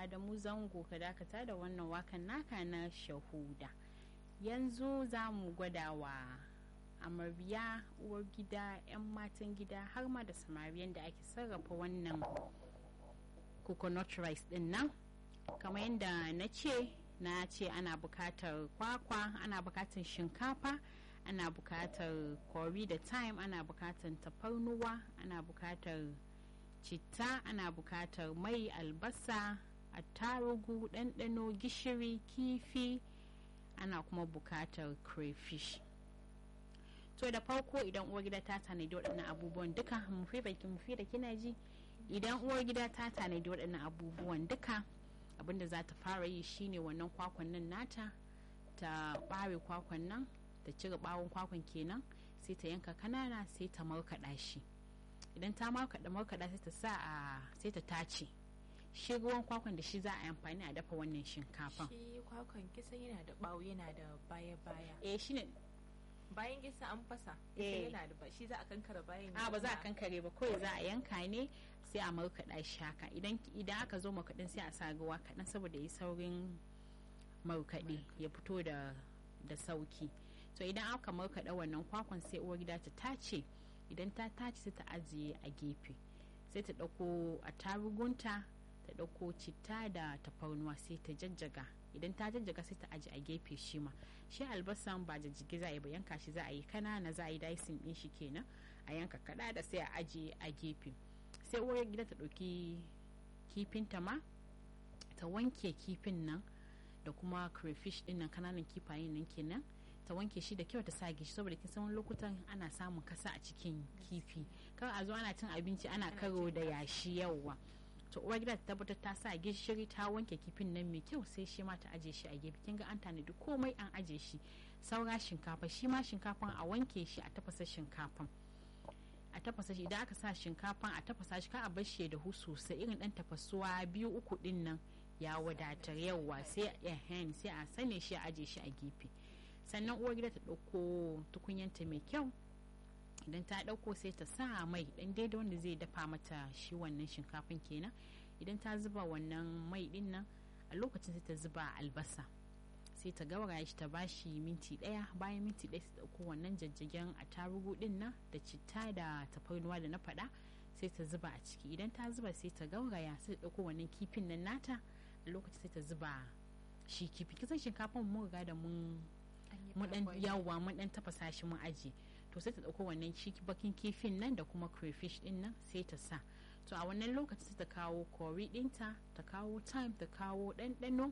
adamu zango ka dakata da wannan wakan naka na shahuda yanzu za mu gwada wa amarya uwar gida 'yan matan gida har ma da samariyan da ake sarrafa wannan coconut rice din nan kamar yadda na ce na ce ana bukatar kwakwa ana bukatar shinkafa ana bukatar kori da thyme ana bukatar tafarnuwa ana bukatar citta ana bukatar mai albasa attarugu ɗanɗano gishiri kifi ana kuma bukatar crayfish to da farko idan uwar gida ta tanadi waɗannan abubuwan duka mufi baki mufi da kina ji idan uwar gida ta tanadi waɗannan abubuwan duka abinda za ta fara yi shine wannan kwakwan nan nata ta ɓare kwakwan nan ta cire ɓawon kwakwan kenan sai ta yanka kanana sai ta markaɗa shi idan ta markaɗa markaɗa sai ta sa a sai ta tace shi ruwan kwakwan da shi za a yi amfani a dafa wannan shinkafan shi kwakwan kisan yana da bawo yana da baya baya eh shine bayan kisa an fasa Eh. yana da ba shi za a kankara bayan a ba za a kankare ba kawai za a yanka ne sai a markaɗa shi haka idan idan aka zo markaɗin sai a sa ruwa kaɗan saboda yi saurin markaɗe ya fito da da sauki to idan aka markaɗa wannan kwakwan sai uwar gida ta tace idan ta tace sai ta ajiye a gefe sai ta ɗauko a tarugunta ta ɗauko citta da tafarnuwa sai ta jajjaga idan ta jajjaga sai ta aji a gefe shi ma shi albasan ba jajjage za a yi ba yanka shi za a yi kanana za a yi dicing ɗin shi kenan a yanka kaɗa da sai a ajiye a gefe sai uwar gida ta ɗauki kifinta ma ta wanke kifin nan da kuma crayfish ɗin nan kananan kifayen nan kenan ta wanke shi da kyau ta sa gishi saboda kin san wani lokutan ana samun kasa a cikin kifi kar a zo ana cin abinci ana karo da yashi yawa to uwar gida ta tabbatar ta sa gishiri ta wanke kifin nan mai kyau sai shi ma ta aje shi a gefe kin ga an tanadi komai an aje shi saura shinkafa shi ma shinkafan a wanke shi a tafasa shinkafan a tafasa shi idan aka sa shinkafan a tafasa shi ka a bar shi ya dahu sosai irin dan tafasuwa biyu uku din nan ya wadatar yawa sai ehen sai a sane shi a aje shi a gefe sannan uwar gida ta ɗauko tukunyanta mai kyau idan ta ɗauko sai ta sa mai ɗan daidai wanda zai dafa mata shi wannan shinkafin kenan idan ta zuba wannan mai ɗin nan a lokacin sai ta zuba albasa sai ta gauraya shi ta bashi minti ɗaya bayan minti ɗaya sai ta ɗauko wannan jajjagen a tarugu ɗin nan da citta da tafarnuwa da na faɗa sai ta zuba a ciki idan ta zuba sai ta gauraya sai ta ɗauko wannan kifin nan nata a lokacin sai ta zuba shi kifi kisan shinkafin mun riga da mun mun dan yawa mun dan tafasa shi mun aje to sai ta dauko wannan shi bakin kifin nan da kuma crayfish din nan sai ta sa to a wannan lokaci sai ta kawo kori dinta ta kawo thyme ta kawo ɗanɗano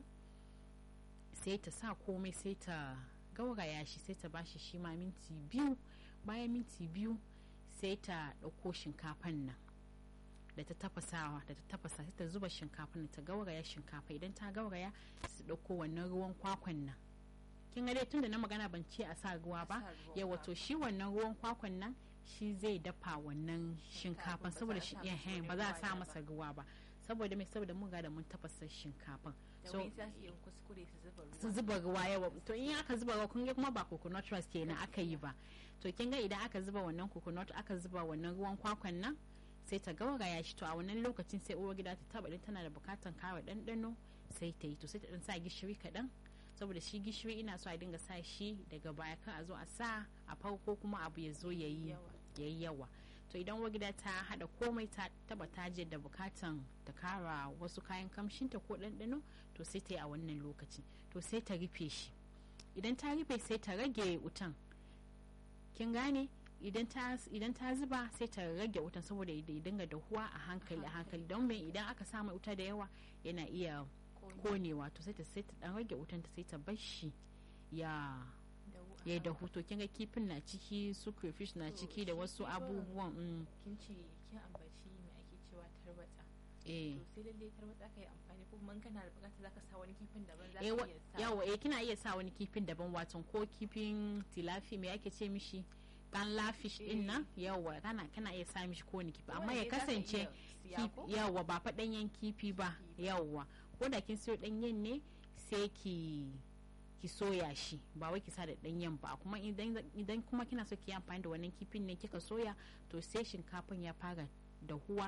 sai ta sa komai sai ta gauraya shi sai ta bashi shi ma minti biyu bayan minti biyu sai ta ɗauko shinkafan nan da ta tafasawa da ta tafasa sai ta zuba shinkafan ta gauraya shinkafa idan ta gauraya su ɗauko wannan ruwan kwakwan nan kin ga dai tunda na magana ban ce a sa ruwa ba ya wato shi wannan ruwan kwakwan nan shi zai dafa wannan shinkafan saboda shi iya hen ba za a sa masa ruwa ba saboda mai saboda mun ga da mun tafasa shinkafan so su kuskure su zuba ruwa su zuba ruwa yawa to in aka zuba ruwa kun ga kuma ba coconut rice kenan aka yi ba to kin ga idan aka zuba wannan coconut aka zuba wannan ruwan kwakwan nan sai ta gauraya shi to a wannan lokacin sai uwar gida ta taba idan tana da bukatan kara ɗanɗano sai ta yi to sai ta dan sa gishiri kaɗan saboda shi gishiri ina so a dinga sa shi daga baya kan a zo a sa a farko kuma abu ya zo yayi yayi yawa to idan uwar gida ta hada komai ta taba ta je da bukatan ta kara wasu kayan kamshinta ko ɗanɗano to sai ta yi a wannan lokaci to sai ta rufe shi idan ta rufe sai ta rage wutan kin gane idan ta zuba sai ta rage wutan saboda ya dinga dahuwa a hankali a hankali don mai idan aka samu wuta da yawa yana iya konewa to sai ta sai ta dan rage wutan ta sai ta bar shi ya ya dahu to kin ga kifin na ciki su crayfish na ciki da wasu abubuwan kin ce kin ambaci me ake cewa tarwatsa eh to sai lalle tarwatsa kai amfani ko kuma kana da bukata zaka sa wani kifin daban zaka eh iya sa yawa eh kina iya sa wani kifin daban wato ko kifin tilafi me ake ce mishi dan lafish din nan yawa kana kana iya sa mishi ko wani kifi amma ya Kowanne zaka kasance iya siya ko? kif- yawa ba fa danyen kifi ba yawa ko da kin siyo danyen ne sai ki ki soya shi ba wai ki sa da danyen ba kuma idan idan kuma kina so ki yi amfani da wannan kifin ne kika soya to sai shinkafin ya fara dahuwa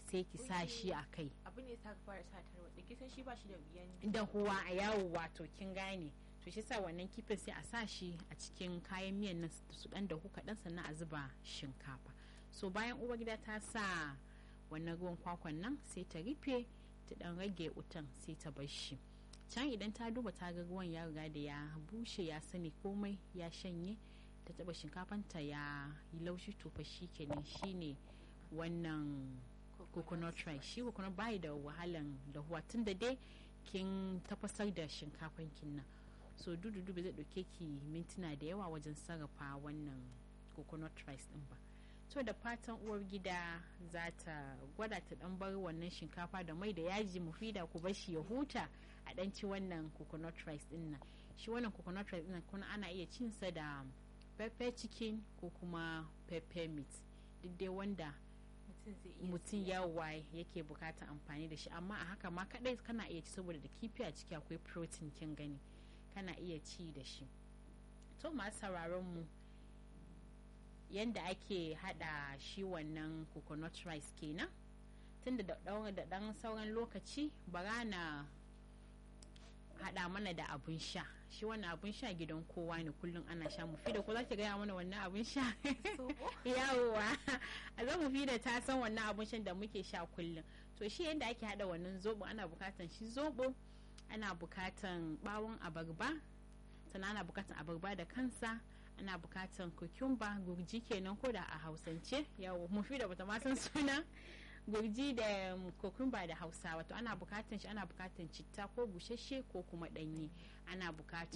sai ki sa shi a kai abin ne sa ka fara sa tarwatsa kisan shi ba shi da biyan da huwa a yawo wato kin gane to shi sa wannan kifin sai a sa shi a cikin kayan miyan nan su dan da kaɗan sannan a zuba shinkafa so bayan uwar gida ta sa wannan ruwan kwakwan nan sai ta rufe ta dan rage wutan sai ta bar shi can idan ta duba ta ga ruwan ya riga da ya bushe ya sani komai ya shanye ta taba shinkafanta ya yi laushi to fa shi kenan shine wannan coconut rice shi coconut bai da wahalan dahuwa tun da dai kin tafasar da shinkafan kin nan so dudu dubu zai dauke ki mintuna da yawa wajen sarrafa wannan coconut rice din ba to da fatan uwar gida za ta gwada ta dan bar wannan shinkafa da mai da yaji mufida ku bar shi ya huta a dan ci wannan coconut rice din nan shi wannan coconut rice din kuma ana iya cin sa da pepper chicken ko kuma pepper meat duk dai wanda mutum yawa yake bukatar amfani da shi amma a haka ma kadai kana iya ci saboda da kifi a ciki akwai protein kin gani kana iya ci da shi to masu sauraron mu yanda ake hada shi wannan coconut rice kenan tunda da da dan sauran lokaci bara na hada mana da abun sha shi wannan abun sha gidan kowa ne kullum ana sha mu fi da ko za ki gaya mana wannan abun sha yawowa a zan mu fi da ta san wannan abun shan da muke sha kullum to shi yadda ake hada wannan zobo ana bukatan shi zobo ana bukatan bawon abarba sannan ana bukatan abarba da kansa ana bukatan cucumber gurji kenan ko da a hausance yawo mu fi da bata ma san suna gurji da kokumba da hausa wato ana bukatan shi ana bukatan citta ko bushashe ko kuma danye ana bukatan